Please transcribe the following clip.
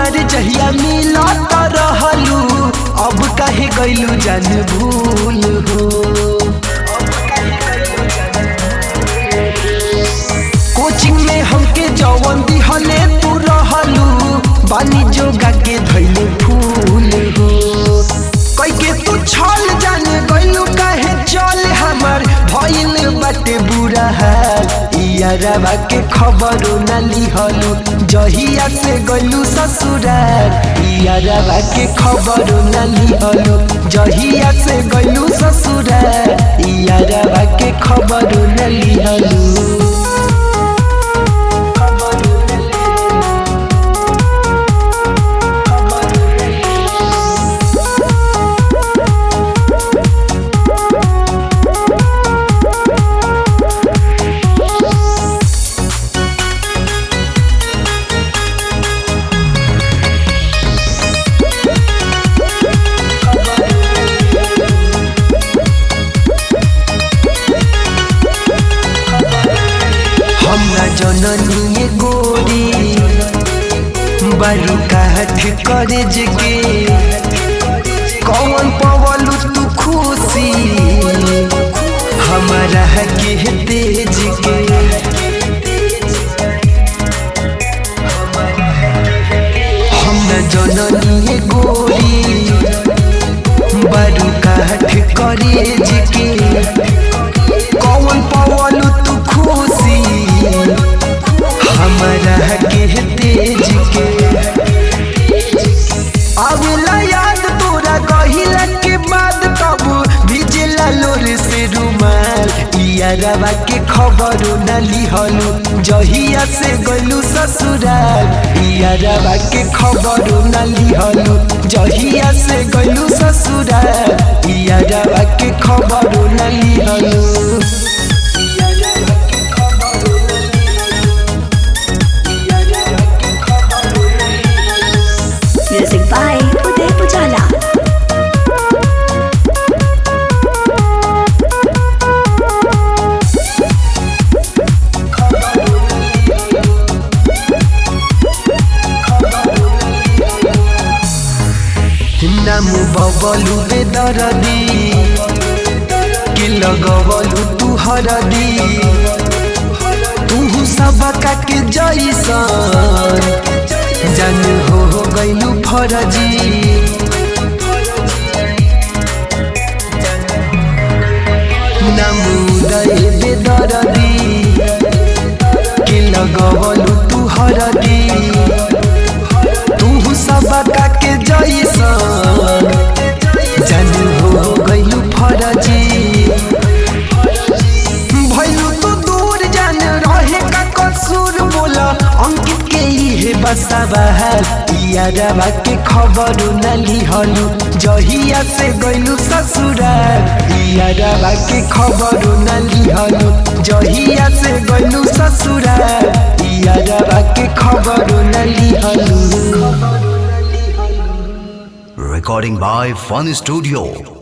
कुआर जहिया मिलत रहलू अब काहे गइलू जान भूल हो कोचिंग में हमके जवन दिहले तू रहलू बानी जोगा के धैले फूल हो कई के तू छल जान गइलू काहे चल हमर भइल बाटे बुरा हाल यारवा के खबरो न लिहलू जहिया से गइलू ससुराल यारवा के खबरो न लिहलू जहिया से गइलू ससुराल यारवा के खबरो न लिहलू हम न जननी ये गोरी बारू काठ करे जगे कौन पवलू तू खुशी हमारा के तेज के हम न जननी ये गोरी बारू काठ करे जगे कौन पवलू तू खुशी हमारा के तेज के अगला याद तोरा कहिला के बाद तब भिजला लोर से रुमाल यारवा के खबर न लिहलू जहिया से गलू ससुराल यारवा के खबर न लिहलू जहिया से गलू ससुराल यारवा के खबर न लिहलू Music by Uday Pujala. नामु Bablu बेदरदी के लगवलु तू हरदी तू सबका के जैसन जान हो गइलु फरजी नामु उदय बेदरदी के लगवलु तू हरदी तू सबका के जैसन जान हो गइलु फरजी भइलु तू दूर जान रहे का कसूर बोला अंकित के इहे बसाबाल यारवा के खबर न लिहलु जहिया से गइलु ससुराल यारवा के खबर न लिहलु जहिया से गइलु ससुराल यारवा के खबर न लिहलु Recording by Fun Studio.